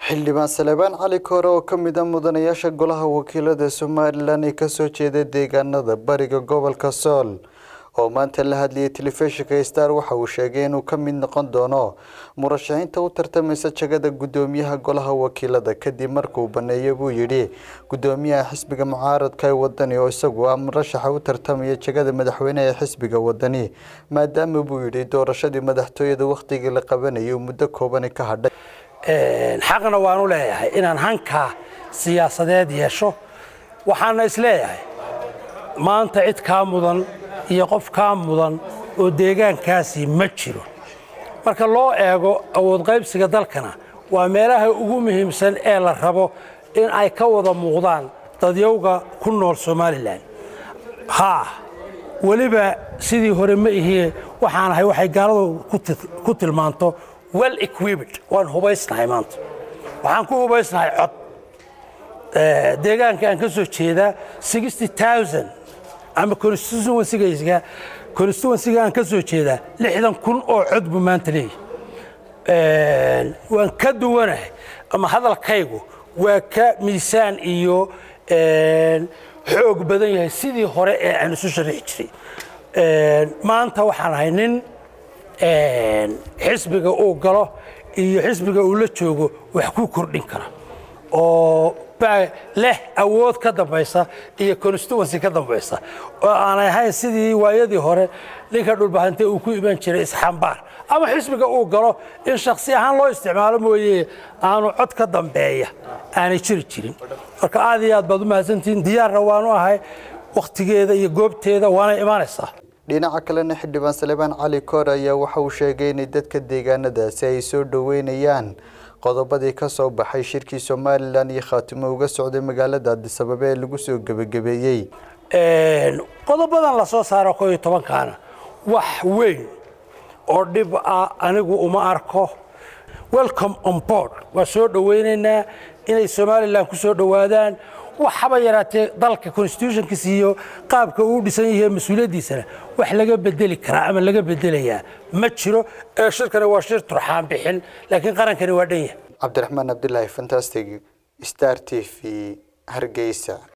xildhibaan salebaan cali koore oo ka mid a mudanayaasha golaha wakiilada somalilan ee kasoo jeeda deegaanada bariga gobolka sool oo maanta la hadlayay telefishinka star waxa uu sheegay inuu ka mid noqon doono murashaxiinta u tartamaysa jagada gudoomiyaha golaha wakiilada kadib markuu baneeyo buu yidhi gudoomiyaha xisbiga mucaaradka ee wadani oo isagu ah murashaxa u tartamaya jagada madaxweyneha ee xisbiga wadani maadaama buu yidhi doorashadii madaxtooyada wakhtigii la qabanayay uu muddo koobani ka hadhay xaqna waanu leeyahay inaan hankaa siyaasadeed yeesho waxaana isleeyahay maanta cid kaa mudan iyo qof kaa mudan oo deegaankaasi ma jiro marka loo eego awood qaybsiga dalkana waa meelaha ugu muhiimsan ee la rabo in ay ka wada muuqdaan dadyowga ku nool somalilan haa weliba sidii hore ma ihie waxaan ahay waxay gaaladu ku tilmaanto well equiped waan hubaysnahay maanta waxaan ku hubaysnahay cod deegaanka aan ka soo jeedaa sixty thousand ama constituencyga constituencyga aan ka soo jeedaa lixdan kun oo cod buu maanta leeyahay waan ka duwanahay ama hadalkaygu waa ka miisaan iyo xoog badan yahay sidii hore ee aan isu sharixi jiray maanta waxaan ahay nin xisbiga uu galo iyo xisbiga uu la joogo wax ku kordhin kara oo leh awood ka dambaysa iyo constituency ka dambaysa oo aanay ahayn sidii waayadii hore ninka dhulbahante uu ku iman jiray isxambaar ama xisbiga uu galo in shaksi ahaan loo isticmaalo mooye aanu cod ka dambeeya aanay jiri jirin marka aad iyo aad baad u mahadsantihiin diyaarna waanu ahay wakhtigeeda iyo goobteeda waana imaanaysaa dhinaca kalena xildhibaan salebaan cali koor ayaa waxa uu sheegay inay dadka deegaanadaasi ay soo dhoweynayaan qodobadii ka soo baxay shirkii somalilan iyo khaatimo uga socday magaalada adisababa ee lagu soo gebagabeeyey qodobadan la soo saaro koo iyo tobankaana wax weyn oo dhib ah anigu uma arko welcome on board waa soo dhoweynaynaa inay somalilan ku soo dhowaadaan waxaba yaraatee dalka constitutionkiisa iyo qaabka uu dhisan yahay mas-uuliyaddiisana wax laga bedeli karaa ama laga bedelayaa ma jiro ee shirkani waa shir turxaan bixin laakiin qarankani waa dhan yahay cabdiraxmaan cabdilaahi fantastic star t v hargeysa